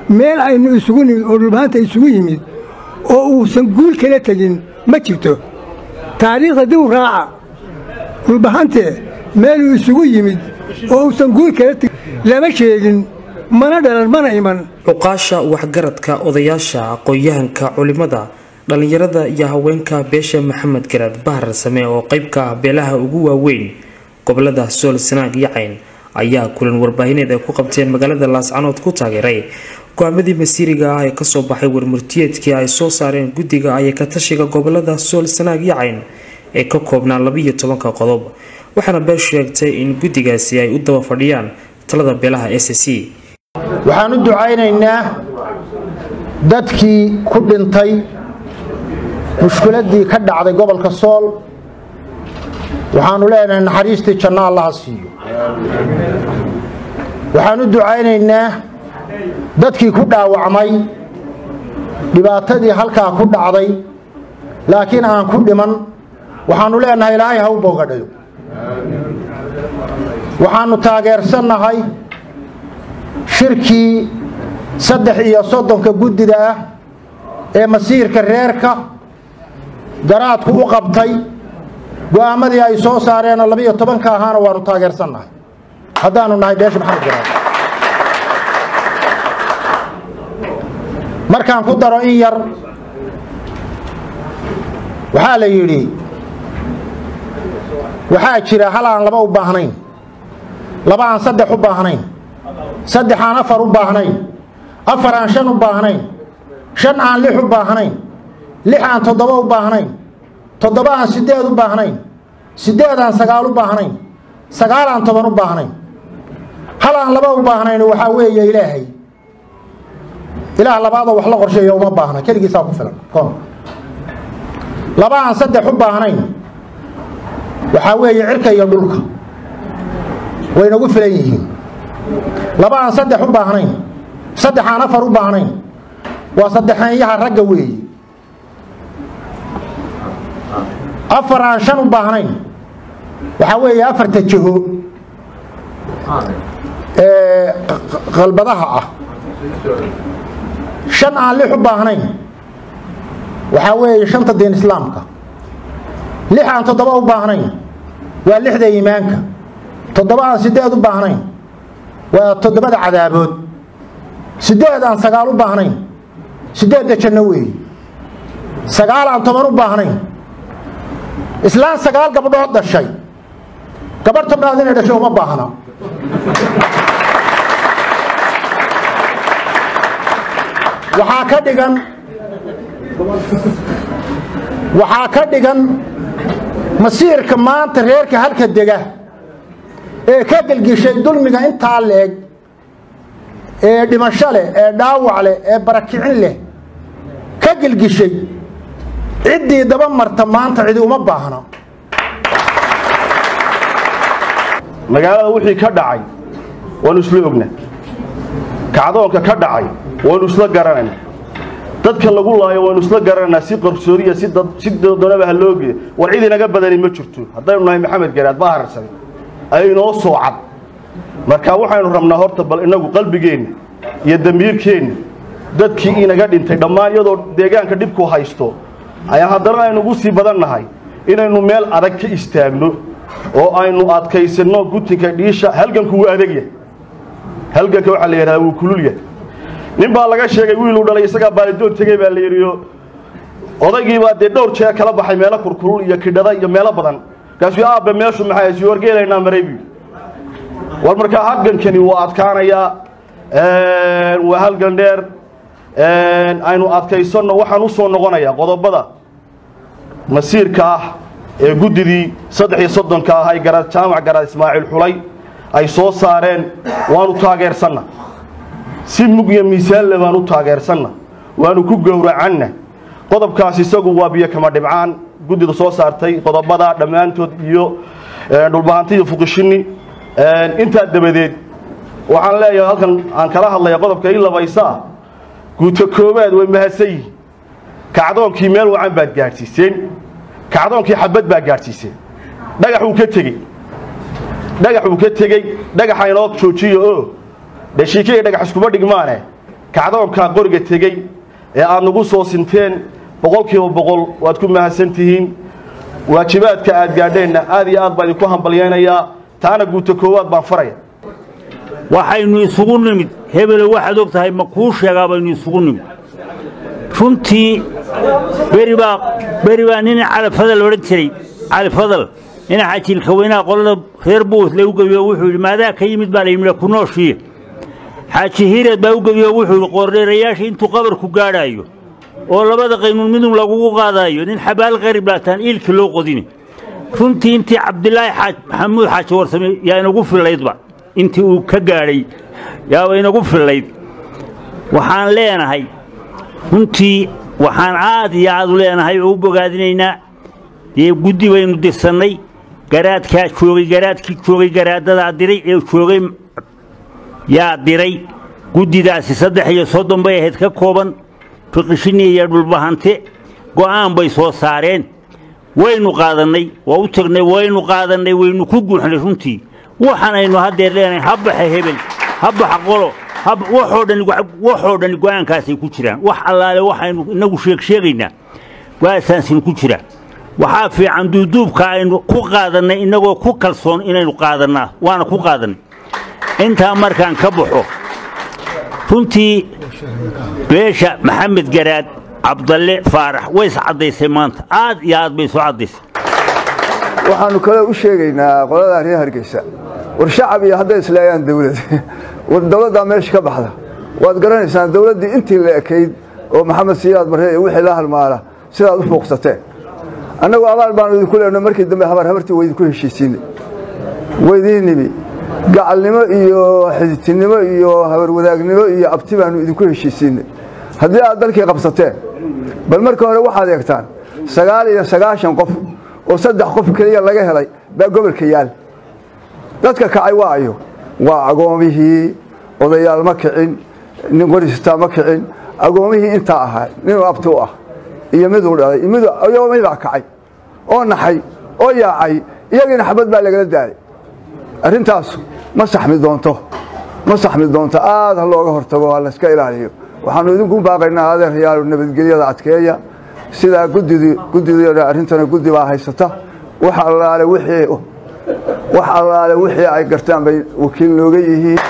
meel aynu isugu nimid oo dhulbahanta isugu yimid oo uusan guul kala tegin ma jirto taariikhda dib u raaca dhulbahante meeluu isugu yimid oo uusan guul kala tegin lama sheegin mana dhalan mana iman cuqaasha waxgaradka odayaasha aqoon-yahanka culimmada dhallinyarada iyo haweenka beesha maxamed garaad bahar same oo qayb ka ah beelaha ugu waaweyn gobolada sool sanaag iyo cayn ayaa kulan warbaahineed ay ku qabteen magaalada laascanood ku taageeray go-aamadii masiiriga ah ee kasoo baxay warmurtiyeedkii ay soo saareen guddiga ayaka tashiga gobolada sool sanaag iyo cayn ee ka koobnaa labiiyo tobanka qodob waxaana beel sheegtay in guddigaasi ay u daba fadhiyaan talada beelaha s c waxaan u ducaynaynaa dadkii ku dhintay mushkiladii ka dhacday gobolka sool waxaanu leenahay naxariistii janno allaha siiyo waxaan u ducaynaynaa dadkii ku dhaawacmay dhibaatadii halkaa ku dhacday laakiin aan ku dhiman waxaanu leenahay ilaahay ha u boogadhayo waxaanu taageersannahay shirkii saddex iyo soddonka guddida ah ee masiirka reerka garaadku u qabtay go'aamadii ay soo saareenoo labiiyo tobanka ahaana waanu taageersannahay haddaanu nahay beesha maxamed garaad markaan ku daro in yar waxaa la yidhi waxaa jira hal aan laba u baahnayn laba aan saddex u baahnayn saddex aan afar u baahnayn afar aan shan u baahnayn shan aan lix u baahnayn lix aan toddoba u baahnayn toddoba aan siddeed u baahnayn siddeed aan sagaal u baahnayn sagaal aan toban u baahnayn hal aan laba u baahnayn waxaa weeye ilaahay ilaah labaadoo wax la qorsheeya uma baahna keligiisaa ku filan koon laba aan saddex u baahnayn waxaa weeye cirka iyo dhulka waynagu filan yihiin laba aan saddex u baahnayn saddex aan afar u baahnayn waa saddexeenyaha ragga weeye afar aan shan u baahnayn waxaa weeye afarta jiho ee qalbadaha ah shan aan lix u baahnayn waxaa weeye shanta diin islaamka lix aan toddoba u baahnayn waa lixda iimaanka toddoba aan siddeed u baahnayn waa toddobada cadaabood siddeed aan sagaal u baahnayn siddeedda janno weeye sagaal aan toban u baahnayn islaan sagaal gabdhood dhashay gabadh tobnaad inay dhashay uma baahna waxaa ka dhigan waxaa ka dhigan masiirka maanta reerka halka dega ee ka gelgishay dulmiga intaa leeg ee dhimasho leh ee dhaawac leh ee barakicin leh ka gelgishay ciddii daba marta maanta cidi uma baahna magaalada wixii ka dhacay waanu isla ogna kacdoonka ka dhacay waanu isla garanayna dadka lagu laayo waanu isla garanaynaa si qarsoodiya si doonaba ha loogeeya war cid inaga badani ma jirto haddaynu nahay maxamed garaad baharsan ay inoo soo cad marka waxaynu rabnaa horta bal inagu qalbigeenna iyo damiirkeenna dadkii inaga dhintay dhammaan iyadoo deegaanka dhibku haysto ayaa haddana aynu ugu sii badan nahay inaynu meel adag ka istaagno oo aynu adkaysanno gutinka dhiisha halganku wuu adagya halganka waxaa la yidhahdaa wuu kululya nin baa laga sheegay wiiluu dhalay isagaa baalidoon tegey baa la yidhiyo odaygiibaa dee dhowr jeer kala baxay meelo kurkulul iyo kidhada iyo meelo badan kaasuu aabbe meeshu maxay sii wargeelaynaa maray buu war markaa halgankani wuu adkaanayaa waa halgan dheer aynu adkaysanno waxaan u soo noqonayaa qodobada masiirka ah ee guddidii saddex iyo soddonka ah ay garaad jaamac garaad ismaaciil xulay ay soo saareen waanu taageersanna si mug iyo miisaanle baan u taageersanna waanu ku gowracanna qodobkaas isagu waa biyo kama dhibcaan guddida soo saartay qodobada dhammaantood iyo dhulbahanti iyo fuqishini intaa dabadeed waxaan leeyahay halkan aan kala hadlaya qodobka ii labaysa ah guuto koowaad way mahadsan yihin kacdoonkii meel wacan baad gaadhsiiseen kacdoonkii xabad baa gaadhsiiseen dhagax uu ka tegey dhagax uu ka tegey dhagaxa inoo joojiyo oo dheshiike iyo dhagax iskuma dhigmaane kacdoonkaa qoriga tegey ee aad nagu soo sinteen boqolkiiba boqol waad ku mahadsan tihiin waajibaadka aad gaadheenna aad iyo aad baan idinku hambalyaynayaa taana guuta koowaad baan faraya waxaynu isugu nimid hebelow waxaad og tahay ma kuu sheegaa baynu isugu nimid runtii beri baa beri baa nin califadal odhan jiray califadal nin xajiilka weynaha qolada reer buus lagu gebiyo wuxuu yidhi maadaa ka yimid baa layimid ku nooshiye xaaji hiireed baa u gebiyo wuxuu yidhi qoordheerayaasha intuu qabarku gaadhaayo oo labada qaynuun midun lagugu qaadaayo nin xabaal qarib laataan iilka loo qodini runtii intii cabdilaahi xaaj maxamuud xaaji warsame yaa inagu fillaydba intii uu ka gaadhay yaaba inagu fillayd waxaan leenahay runtii waxaan aad iyo aad u leenahay oo u bogaadinaynaa dee guddi baynu dirsannay garaadkaa joogay garaadkii joogay garaadadaa diray ee joogay yaa diray guddidaasi saddex iyo soddon bay ahayd ka kooban fiqishini iyo dhulbahante go'aan bay soo saareen waynu qaadannay waa u tagnay waynu qaadannay waynu ku guuxnay runtii waxaanaynu haddeer leenahay ha baxa hebel ha baxa qolo waxoo dhan waxoo dhan go'aankaasay ku jiraan wax allaale waxaynu inagu sheeg sheegaynaa go'aansaasin ku jira waxaa fiican duuduubka aynu ku qaadannay innagoo ku kalsoon inaynu qaadannaa waana ku qaadannay intaa markaan ka baxo runtii beesha maxamed garaad cabdalle faarax ways caddaysay maanta aad iyo aad bay soo caddaysay waxaannu kale u sheegaynaa qoladaa reer hargeysa war shacab iyo hadday isleeyaan dawlad war dawladdaa meesha ka baxda waad garanaysaan dawladdii intii la ekayd oo maxamed siyaad barre iyo wixii la halmaala sidaad u fuuqsateen annagu abaal baanu idinku leenno markii dambe habar habartii waydinku heshiisiinay waydiin nimi gacalnimo iyo xididtinimo iyo habarwadaagnimo iyo abti baanu idinku heshiisiinay haddii aad dalkii qabsateen bal marka hore waxaad eegtaan sagaal iyo sagaashan qof oo saddex qof keliya laga helay baa gobolka yaal dadka kacay waa ayo waa agoomihii odayaal ma kicin nin qoristaa ma kicin agoomihii intaa ahaa ninuu abti u ah iyo miduu dhalay agoomihii baa kacay oo naxay oo yaacay iyagiina xabad baa lagala daalay arrintaas ma saxmi doonto ma saxmi doonto aad ha looga hortago ha layska ilaaliyo waxaannu idinku baaqaynaa adeerayaalu nabadgelyada adkeeya sidaa guddidii guddidii arrintana guddi baa haysata wax allaale wixii wax allaale wixii ay gartaan bay wakiil nooga yihiin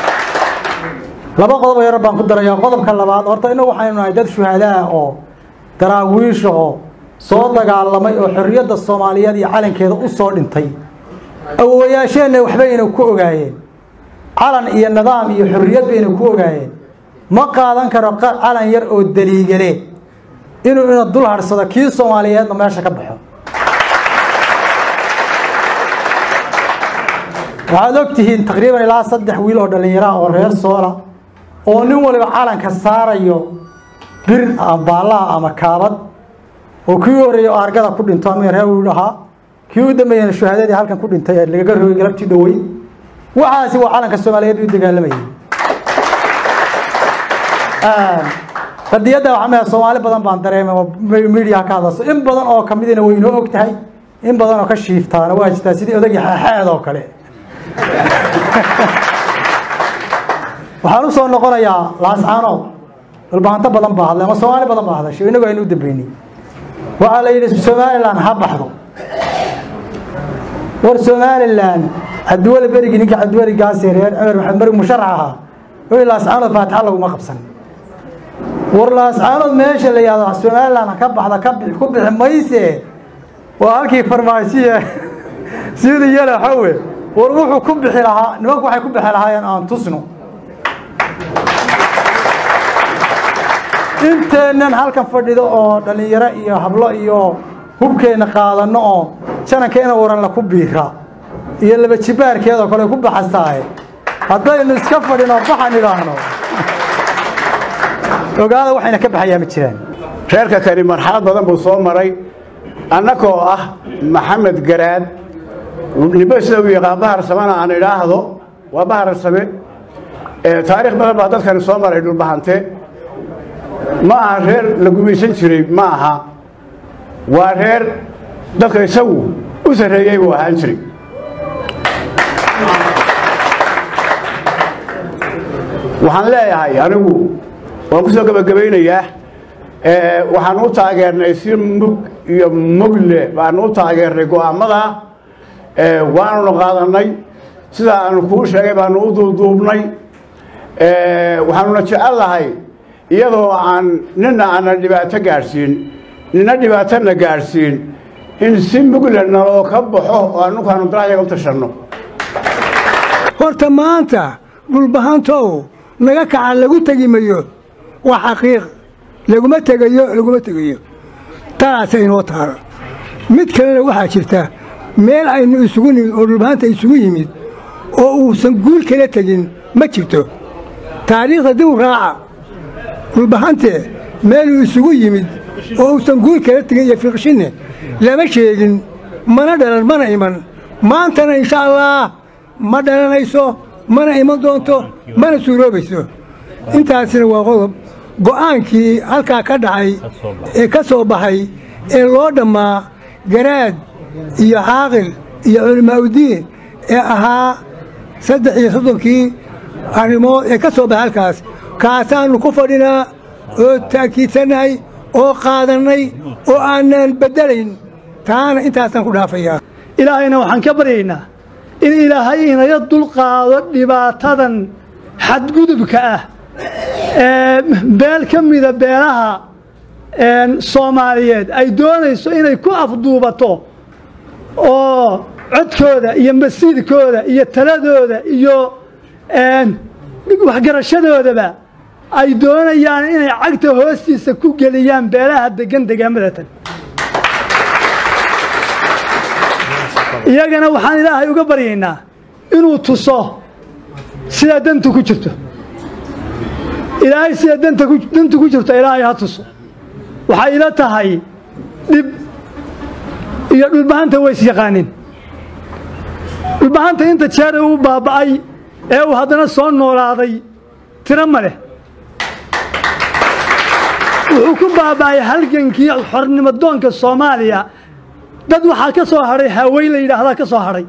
laba qodob yar baan ku darayaa qodobka labaad horta innagu waxaynu nahay dad shuhadaa oo daraawiisha oo soo dagaalamay oo xorriyadda soomaaliyeed iyo calankeeda u soo dhintay awowayaasheenna waxbayna ku ogaayeen calan iyo nidaam iyo xorriyad bayna ku ogaayeen ma qaadan karo calan yar oo daliigale inuu ina dul hadhsado kii soomaaliyeedna meesha ka baxo waxaad og tihiin taqriiban ilaa saddex wiil oo dhallinyaraha oo reer soola oo nin waliba calanka saarayo bir ama baallaha ama kaabad oo kii u horreeyey oo argada ku dhinto ama reer wiil ahaa kii u dambeeyana shuhaadadii halkan ku dhintay ee lagaga rogay galabtii dhowey waxaasi waa calanka soomaaliyeed u dagaalamayay qadiyadda waxaa maya soomaali badan baan dareemay oo miidiyaha ka hadlayso in badan oo kamidina way inoo og tahay in badan oo ka shiiftaana waa jirtaa sidii odagii xaaxaad oo kale waxaan u soo noqonayaa laascaanood dhulbahanto badan baa hadlay ama soomaali badan baa hadashay innagu aynu u dambeynay waxaa la yidhi somalilan ha baxdo war somalilan cabdiweli berigi ninka cabdiweli gaasi reer cumar maxamed marig musharax ahaa wixii laascaanood faatixa laguma qabsan war laascaanood meesha la yihahdo somalilan ka baxda ka bixi ku bixi mayse waa halkii farmaashiya sida yala xawe war wuxuu ku bixi lahaa nimanku waxay ku bixi lahaayeen aan tusno inteennan halkan fadhido oo dhallinyaro iyo hablo iyo hubkeenna qaadanno oo janankeena waran la ku biira iyo laba jibaarkeedoo kale ku baxasaaye haddaynu iska fadhino baxan idhaahno ogaada waxayna ka baxayaa ma jiraan reerka kani marxalad badan buu soo maray annagoo ah maxamed garaad nibo sida uu yaqaan bahar samena aan idhaahdo waa bahar same taariikh badan baa dadkani soo maray dhulbahante ma aha reer la gumaysan jiray ma aha waa reer dadka isagu u sarreeyey buu ahaan jiray waxaan leeyahay anigu waan ku soo gebagabaynayaa waxaan u taageernay si mug iyo mugle baanu u taageernay go'aamada waanunu qaadannay sida aanu kuu sheegay baanu u duuduubnay waxaanuna jecel lahay iyadoo aan nina aanan dhibaato gaadhsiin nina dhibaatona gaadhsiin in si mugle naloo ka baxo oo anukaanu darayaga u tashanno horta maanta dhulbahantow naga kaca lagu tegi mayo waa xaqiiq laguma tegayo laguma tegayo taasa inoo taalo mid kalena waxaa jirta meel aynu isugu nimid oo dhulbahanta isugu yimid oo uusan guul kala tegin ma jirto taariikhda dib u raaca dhulbahante meeluu isugu yimid oo uusan guul kala tegin iyo fiiqshinne lama sheegin mana dhalan mana iman maantana insha allaah ma dhalanayso mana iman doonto mana suuroobayso intaasina waa qodob go'aankii halkaa ka dhacay ee ka soo baxay ee loo dhammaa garaad iyo caaqil iyo culimaa'udiin ee ahaa saddex iyo soddonkii arrimood ee ka soo baxay halkaas kaasaannu ku fadhinaa oo taakiidsannahay oo qaadannay oo aanaan beddelayn taana intaasaan ku dhaafayaa ilaahayna waxaan ka baryaynaa in ilaahay inaga dulqaado dhibaatadan xadgudubka ah ee beel ka mida beelaha soomaaliyeed ay doonayso inay ku afduubato oo codkooda iyo masiirkooda iyo taladooda iyo waxgarashadoodaba ay doonayaan inay cagta hoostiisa ku geliyaan beelaha degan degaammadatan iyagana waxaan ilaahay uga baryaynaa inuu tuso sidaa dantu ku jirto ilaahay sida dantu ku jirto ilaahay ha tuso waxay ila tahay dhib iyo dhulbahanta ways yaqaanin dhulbahanta inta jeer uu baaba'ay ee uu haddana soo noolaaday tiro ma leh wuxuu ku baaba'ay halgankii xornimo doonka soomaaliya dad waxaa ka soo hadhay hawey la yidhaahdaa ka soo hadhay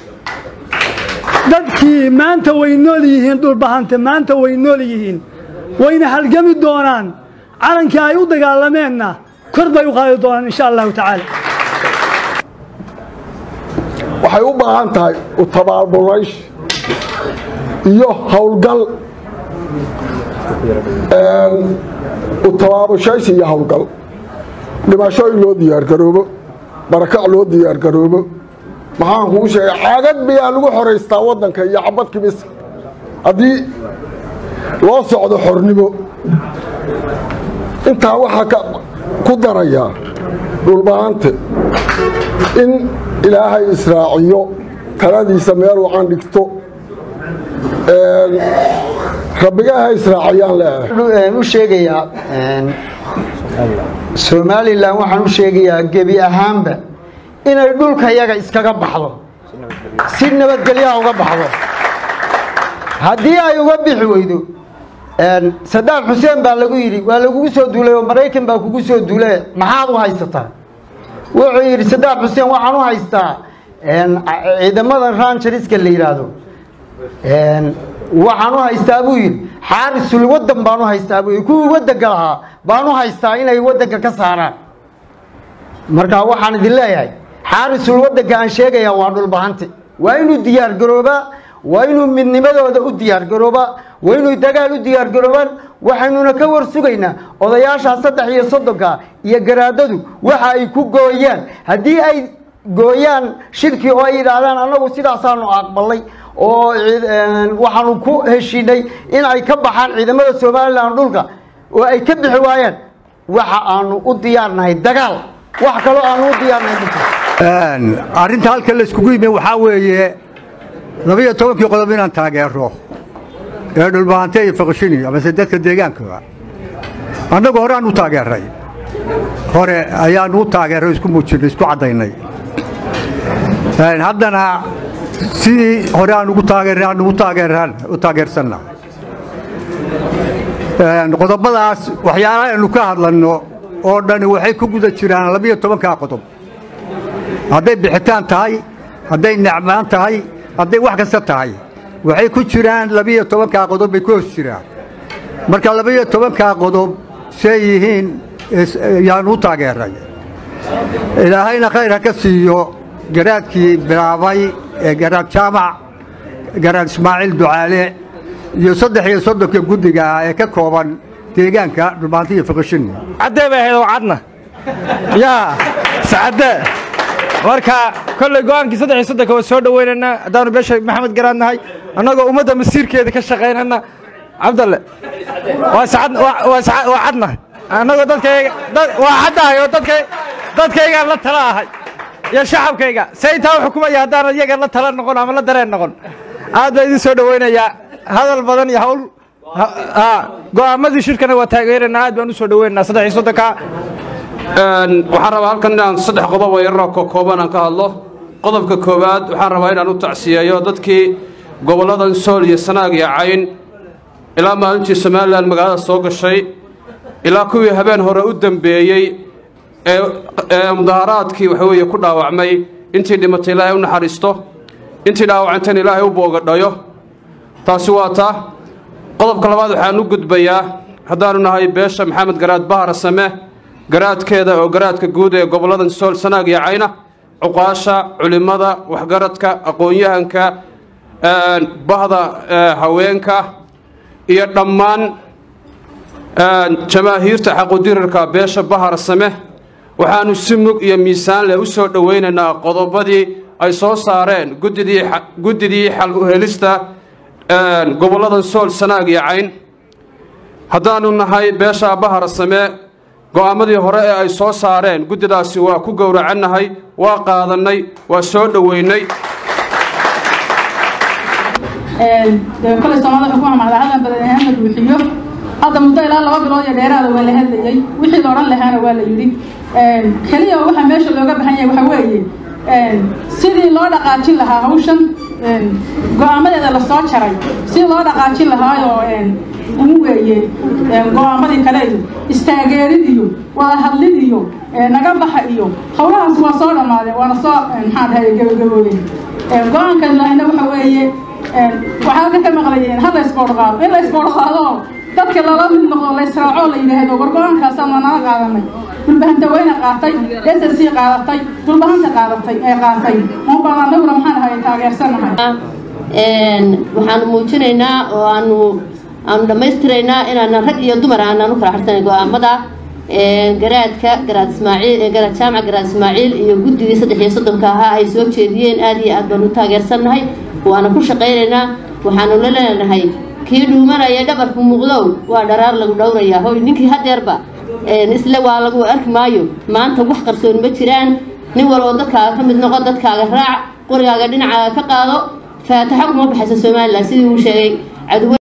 dadkii maanta way nool yihiin dhulbahante maanta way nool yihiin wayna halgami doonaan calankii ay u dagaalameenna kor bay u qaadi doonaan insha allahu tacaala waxay u baahan tahay u tabaabulnaysh iyo howlgal u tabaabashaysi iyo howlgal dhimasho in loo diyaargaroobo barakac loo diyaargaroobo maxaan kuu sheegay caagad biyaa lagu xoraystaa waddanka iyo cabadkii mis haddii loo socdo xornimo intaa waxaa ku darayaa dhulbahante in ilaahay israaciyo taladiisa meel wacan dhigto rabbigaha israaciyaan leeyahay u sheegayaa somalilan waxaan u sheegayaa gebi ahaanba inay dhulka yaga iskaga baxdo si nabadgelyaha uga baxdo haddii ay uga bixi weydo sadaam xuseen baa lagu yidhi waa lagugu soo duulay oo maraykan baa kugu soo duulay maxaad u haysataa wuxuu yidhi sadaam xuseen waxaan u haystaa ciidamada ranjariska la yidhaahdo waxaan u haystaa buu yidhi xaarisul waddan baan u haystaa buu yidhi kuwii waddanka lahaa baan u haystaa inay waddanka ka saaraan marka waxaan idin leeyahay xaarisul waddanka aan sheegayaa waa dhulbahante waa inuu diyaargaroobaa waa inuu midnimadooda u diyaargaroobaa waa inuu dagaal u diyaargaroobaan waxaynuna ka war sugaynaa odayaashaa saddex iyo soddonka iyo garaadadu waxa ay ku gooyaan haddii ay gooyaan shirkii oo ay yidhaahdaan annagu sidaasaanu aqbalay oo waxaanu ku heshiinay in ay ka baxaan ciidamada somalilan dhulka oo ay ka bixi waayaan waxa aanu u diyaarnahay dagaal wax kaloo aanu u diyaarnahay arrinta halka la iskugu yimi waxaa weeye labiyo tobankii qodob inaan taageero ee dhulbahante iyo faqshini amase dadka deegaankaba annagu horeaan u taageeray hore ayaanu u taageeray isku muujinay isku caddaynay haddana sidii hore aan ugu taageeray aan ugu taageeraan u taageersanna qodobadaas waxyaalaha aynu ka hadlanno oo dhani waxay ku guda jiraan labiyo tobankaa qodob hadday bixitaan tahay hadday necmaan tahay hadday wax kasta tahay waxay ku jiraan labiyo tobankaa qodob bay ku hoos jiraan marka labaiyo tobankaa qodob say yihiin yaan u taageeray ilaahayna khayr ha ka siiyo garaadkii bilaabay ee garaad jaamac garaad ismaaciil ducaale iyo saddex iyo soddonka guddiga ah ee ka kooban deegaanka dhulmaanti iyo fiqishin caddee bay ahayd oo cadna yaa sacadde marka kolley go'aankii saddex iyo soddonka waa soo dhowaynaynaa haddaanu beesha maxamed garaad nahay annagoo ummadda masiirkeeda ka shaqaynana cabdalle waa sacad waa sacad waa cadna annagoo dadkayga dad waa caddahay oo dadka dadkaygaan la tala ahay iyo shacabkayga see intaa u xukumaya haddaanan iyaga la tala noqon ama la dareen noqon aad baa idin soo dhowaynayaa hadal badan iyo hawl go'aamadii shirkana waa taageeraynaa aad baan u soo dhowaynaynaa saddex iyo soddonka waxaan rabaa halkan inaan saddex qodob oo yararoo kokooban aan ka hadlo qodobka koowaad waxaan rabaa inaan u tacsiyeeyo dadkii gobolladan sool iyo sanaag iyo cayn ilaa maalintii somalilan magaalada soo gashay ilaa kuwii habeen hore u dambeeyey ee mudaharaadkii waxa weeye ku dhaawacmay intii dhimatay ilaahay u naxariisto intii dhaawacantayna ilaahay u boogadhayo taasi waa taa qodobka labaad waxaan u gudbayaa haddaanu nahay beesha maxamed garaad bahar same garaadkeeda oo garaadka guud ee gobolladan sool sanaag iyo cayna cuqaasha culimmada waxgaradka aqoon-yahanka bahda haweenka iyo dhammaan jamaahiirta xaqudirarka beesha bahar same waxaannu si mug iyo miisaan leh u soo dhowaynaynaa qodobadii ay soo saareen guddidii xal u helista gobolladan sool sanaag iyo cayn haddaannu nahay beesha bahar same go'aamadii hore ee ay soo saareen guddidaasi waa ku gowracannahay waa qaadannay waa soo dhoweynay koley soomaalida wuxuu ku hamacdaa hadan badan ahaan la buuxiyo hadda muddo ilaa laba bilood iyo dheeraada waa la hadlayey wixii la odhan lahaana waa la yidhi keliya waxa meesha looga bahan yahay waxa weeye sidii loo dhaqaajin lahaa hawshan go'aamadeeda la soo jaray sidii loo dhaqaajin lahaayoo ugu weeye go'aamadii kale iyo istaageerid iyo wada hadlid iyo naga baxa iyo howlahaas waa soo dhammaadeen waana soo maxaa dhahay gabagaboobeen go-aankan lahayna waxa weeye waxaa halka ka maqlayeen ha la isboodhqaado in la isboodhqaado dadka lala mid noqdo la israaco la yidhaahdo war go-aankaasaan waa nala qaadanay dulbahanta weyna qaatay s s c qaadatay dulbahanta qaadatay ee qaatay muubaan anaguna maxaan ahay taageersanahay waxaanu muujinaynaa oo aanu aanu dhammaystiraynaa inaanan rag iyo dumar aanan u kala xirsanay go-aamada garaadka garaad ismaaciil garaad jaamac garaad ismaaciil iyo guddigii saddex iyo soddonka ahaa ay soo jeediyeen aad iyo aad baanu u taageersannahay waana ku shaqaynaynaa waxaanu la leenahay kii dhuumanaya dhabarku muuqdow waa dharaar lagu dhowrayaa hoy ninkii hadeerba isle waa lagu arki maayo maanta wax qarsoon ma jiraan nin walboo dadkaaga ka mid noqo dadkaaga raac qorigaaga dhinacaaga ka qaado faataxo kuma baxaysa somalilan sidii uu sheegay caduwa